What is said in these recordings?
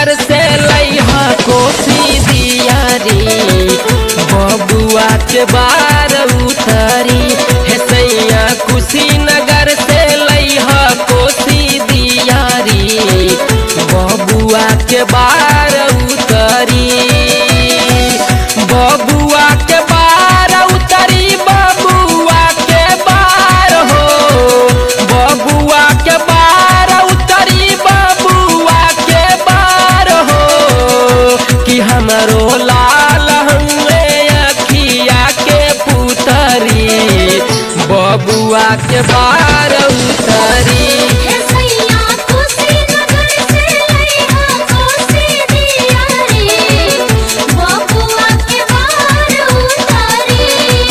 नगर से लैहा कोसी दियारी बबुआ के बार उतारी हे सैया कुशीनगर से लैहा कोसी दियारी बबुआ के बार उतारी बबुआ के बार उतारी बबुआ के बार हो बबुआ के बार उतारी बबुआ के बार हो कि हमरो लाल हुए अखिया के पुतरी बबुआ के बार उतारी हे सैया कुशीनगर से लैहा कोसी दियारी बबुआ के बार उतारी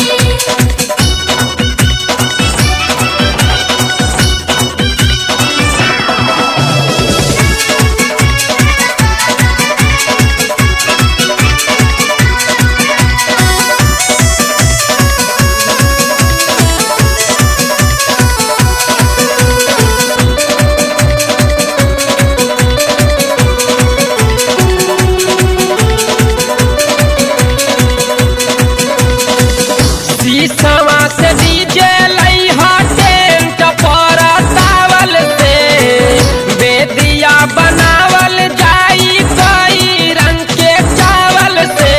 शीशवा से डीजे लैहा टेंट पर तावल से बेदिया बनावल जाई कई रंग के चावल से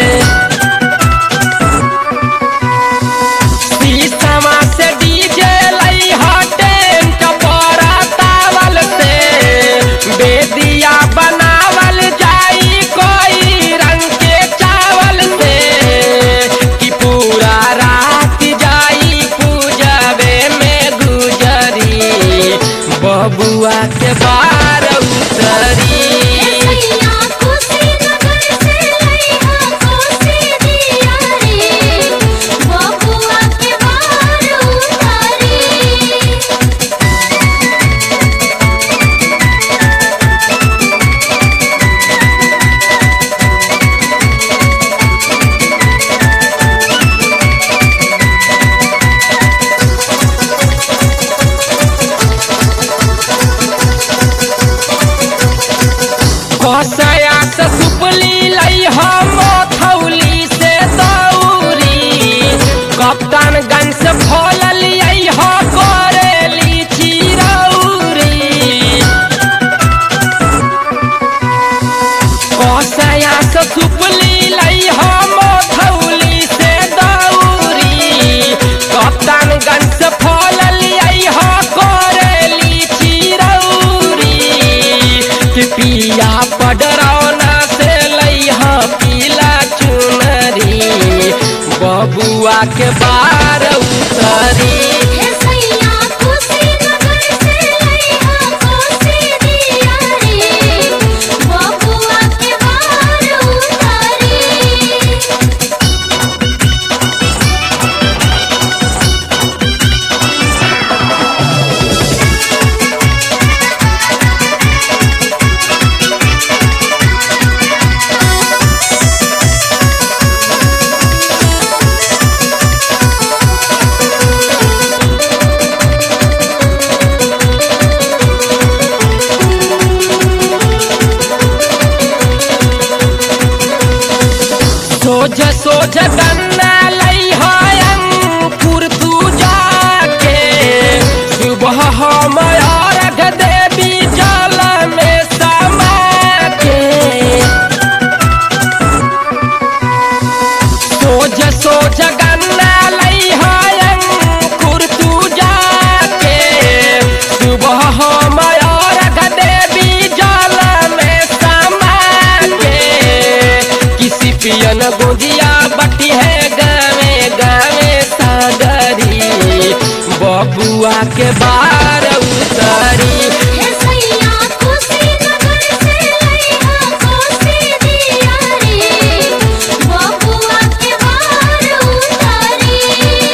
शीशवा से डीजे लैहा टेंट पर तावल से बेदिया बनावल जाई कोई रंग के चावल से कि पूरा रात जाई पूजबे में गुजरी बबुआ के बार उतरी हे सैया कुशीनगर से लैहा कोसी दियारी बबुआ के बार उतारी कसया से सुपली लई हम थौली से दौरी कप्तानगंज से फल लियई ह करेली चिरौरी कसया से सुपली लई हम थौली से दौरी कप्तानगंज से फल लियई ह करेली चिरौरी कि पिया पडरौना से लैहा पीला चुनरी बबुआ के बार उतरी हे सैया कुशीनगर से लैहा कोसी दियारी बबुआ के बार उतारी सोझ सोझ गन्ना लई अंकुर तू जाके सुबह हम अर्घ देवी जल में समा के सोझ सोझ गन्ना लई अंकुर तू जाके सुबह हम अर्घ देवी जल में समा के किसी पियन गोदिया बटी है गावे गावे सागरी बबुआ के बार उतारी हे सैया कुशीनगर से लैहा कोसी दियारी बबुआ के बार उतारी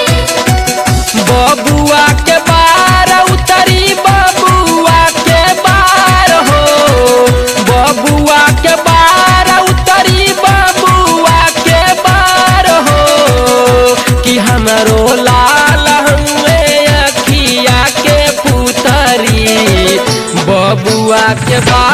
बबुआ के बार उतरी बबुआ के बार हो बबुआ के बार उतरी बबुआ के बार हो कि हमरो लाल हुए अखिया के पुतरी बबुआ के बार